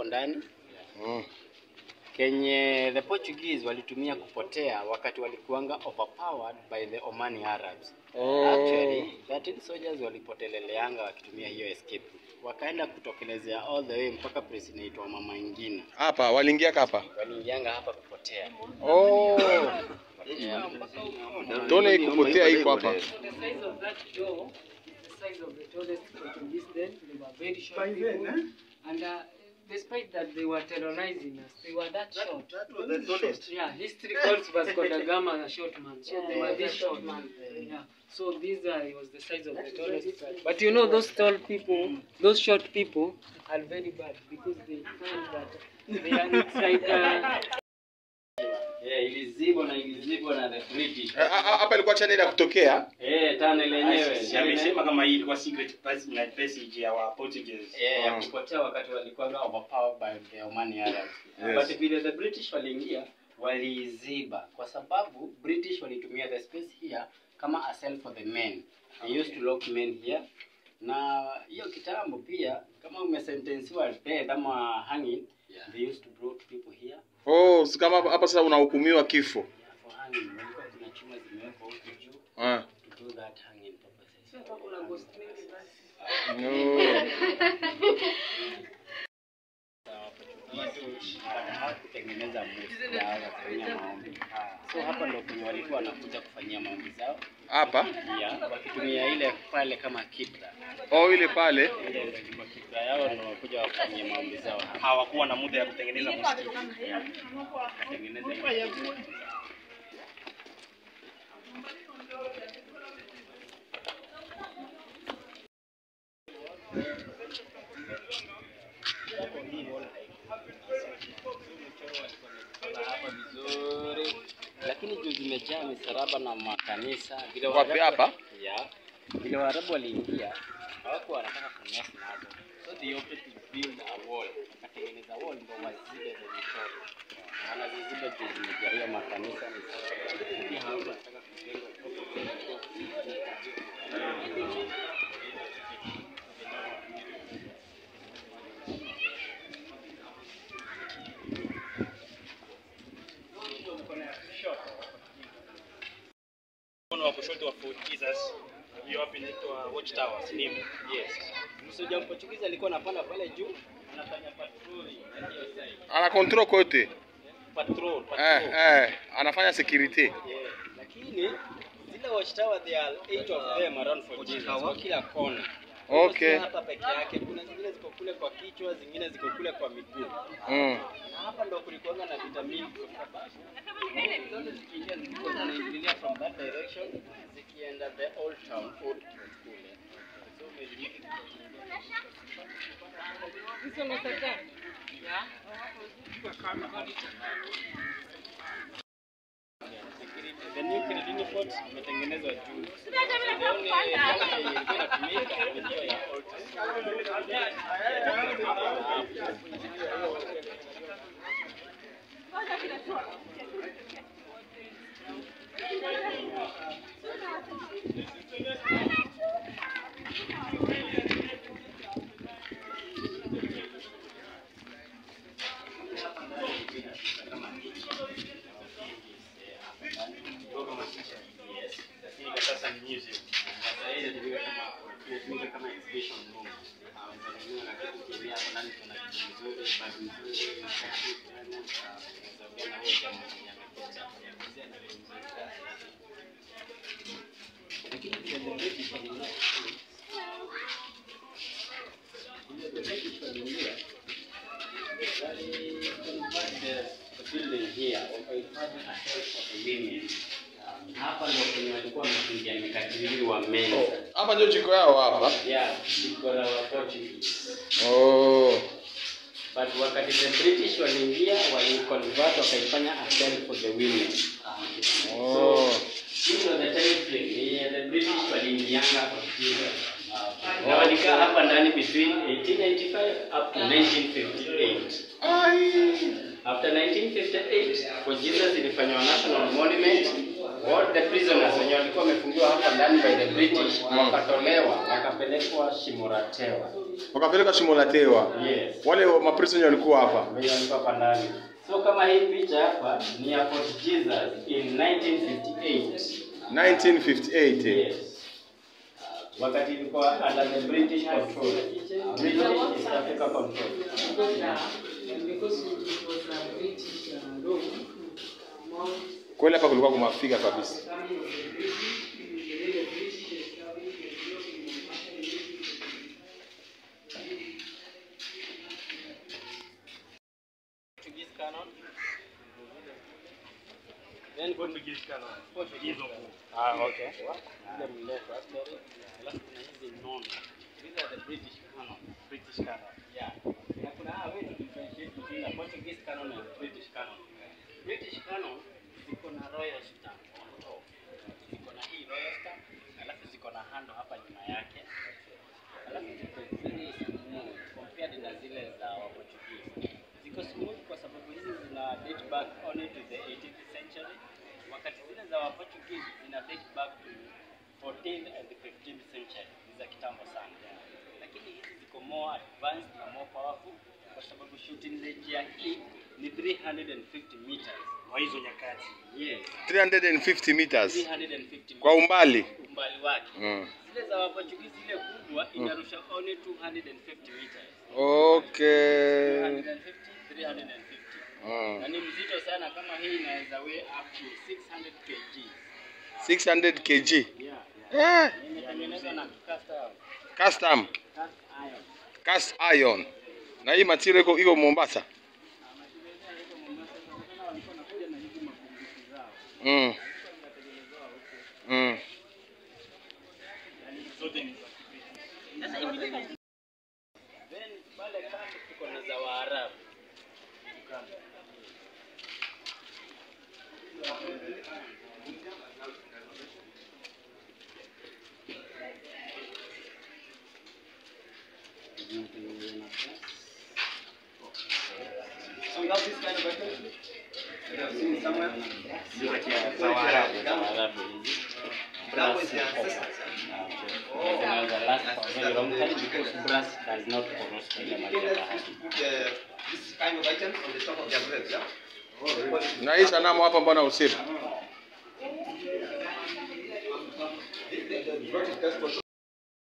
hapo ndani Mm. kenye the Portuguese walitumia kupotea wakati walikuanga overpowered by the Omani Arabs. Oh. Actually, 13 soldiers walipoteleleanga wakitumia hiyo escape route. Wakaenda kutokelezea all the way mpaka place inaitwa Mama Ingina. Hapa waliingia hapa. Waliingianga hapa kupotea. Oh. Yeah. Tuone kupotea iko hapa. The size of that door is the size of the tallest Portuguese then. They were very short By people. then, And uh, despite that they were terrorizing us, they were that short. that was the tallest. Yeah, history calls Vasco da Gama a short man. So they were this short. Yeah. So this guy was the size of the tallest. But you know those tall people, those short people are very bad because they find that they are it's like uh, Yeah, ilizibwa na ilizibwa na the British. Eh, ha- ha- Hapa ilikuwa channel ya kutokea. Eh, tunnel yenyewe. Si amesema kama hii ilikuwa secret pass- passage ya wa Portuguese. Yeah, ya Mm. kupotea wakati walikuwa overpowered by the Omani Arabs. Yes. But vile the British waliingia waliiziba kwa sababu British walitumia the space here kama a cell for the men. They used to lock men here. Na hiyo kitambo pia kama umesentensiwa death ama hanging, they used to brought people here Oh, si kama hapa hapa sasa unahukumiwa kifo. for hanging. Walikuwa kuna chuma zimewekwa huku juu Ah. to do that hanging purposes. No. kutengeneza mbuzi yao ya kufanyia maombi. So hapa ndio kwenye walikuwa wanakuja kufanyia maombi zao Hapa. pia wakitumia ile pale kama kibla. Oh, ile pale. Ile kwa kibla yao ndio wakuja wafanyie maombi zao hapa. Hawakuwa na muda ya kutengeneza msikiti. Watengeneze ile kibla. hapa vizuri, lakini juu zimejaa misaraba na makanisa vile Wapi Waarabu- hapa? Yeah. Vile Waarabu waliingia hawakuwa wanataka kumess nazo, so they opted to build a wall, wakatengeneza wall ndio wazibe the michoro, Na wanaziziba juu zimejaa hiyo makanisa misaraba. Pia hawakuwa wanataka kujenga Mkono wa kushoto wa Fort Jesus. Hiyo hapa inaitwa Watch Tower, si ndivyo? Yes. Msoja Mportugizi alikuwa anapanda pale juu, anafanya patroli ya hiyo side. Ana control kote. Patrol, patrol. Eh, eh, anafanya security. Yeah, lakini zile watchtower there are eight of them around for Jesus kwa kila kona. Okay. Si hapa peke yake, kuna zingine ziko kule kwa kichwa, zingine ziko kule kwa miguu. Mm. Na hapa ndo kulikuwa na vita mingi kwa sababu zote zikiingia zilikuwa zinaingilia from that direction zikienda the old town old town kule. So meli mingi The new Kiridini Fort imetengenezwa juu. The only kama ilikuwa inatumika ni hiyo ya old town. Yes. Lakini kwa sasa ni museum. Sasa hii inatumika kama inatumika kama exhibition room. Ah, wenzangu na kitu kingine hapo ndani kuna kitu kizuri, bado nzuri, na kitu gani, ah, unaweza ongea na huyo jamaa mwenye amekuja kuelezea na vitu nzuri sana. Lakini pia the British walinunua Ile the British walinunua wali convert the the building here wakaifanya a house for the women. Um, hapa ndio kwenye walikuwa wamefungia mikatili wa meza. Hapa ndio jiko yao hapa. Yeah, jiko la wa Portuguese. Oh. But wakati the British waliingia waliconvert wakaifanya a cell for the women. Oh. Hiyo ndio the time frame yenye the British waliingianga kwa Kenya. Na walikaa hapa ndani between 1895 up to 1958. Ai. After 1958, for Jesus ilifanywa national monument all the prisoners wenye walikuwa wamefungiwa hapa ndani by the British wakatolewa wakapelekwa Shimoratewa. Wakapeleka shimo la tewa. Yes. Wale wa- maprisoner walikuwa hapa. Wenye walikuwa hapa ndani. So kama hii picha hapa ni ya Fort Jesus in 1958. 1958. Yes. Wakati ilikuwa under the British control. British East Africa control. Because it was a British uh, law, Mount Kweli hapa kulikuwa kumafika kabisa. coming of the British, the way the British established the law in Portuguese canon. Then Portuguese canon. Portuguese of Ah, okay. Ile mrefu actually. Alafu kuna hizi nono. These are the British canon. British canon. Yeah. Na kuna hawa way to differentiate between the Portuguese canon and British canon. British canon ziko na royal stamp on top. Ziko na hii royal stamp, alafu ziko na handle hapa nyuma yake. Alafu ziko very smooth compared na zile za wa Portuguese. Ziko smooth kwa sababu hizi zina date back only to the 18th century, wakati zile za wa Portuguese zina date back to 14th and the 15th century. Ni za kitambo sana. Lakini hizi ziko more advanced na more powerful kwa sababu shooting range ya hii ni 350 meters. Kwa hizo nyakati. Yes, 350 meters 350 meters. kwa umbali. umbali wake. Mm. Zile za Waportugizi ile kubwa inarusha only 250 meters. Okay. 250, 350. Mm. Na ni mzito sana kama hii inaweza weigh up to 600 kg. 600 kg. Yeah. Eh, Imetengenezwa na cast iron. custom, Cast iron. cast iron. Na hii material iko iko Mombasa. Na mashirika yako Mombasa sana sana walikuwa wanakuja na hizi mabunduki zao. Mm. Zinatengenezewa huko. Mm. Zote ni za British. Sasa hivi ni- Then pale kando tuko na za Waarabu. So you have this kind of weapon? You have seen it somewhere? Za Waarabu, za Waarabu hizi. That was the ancestors. Zinaweza last for a very long time because brass does not corrode ile maji Okay, ya let's bahari. just put the, this kind of items on the top of their breads, yeah? Na hii sanamu hapa mbona usiku? What is best for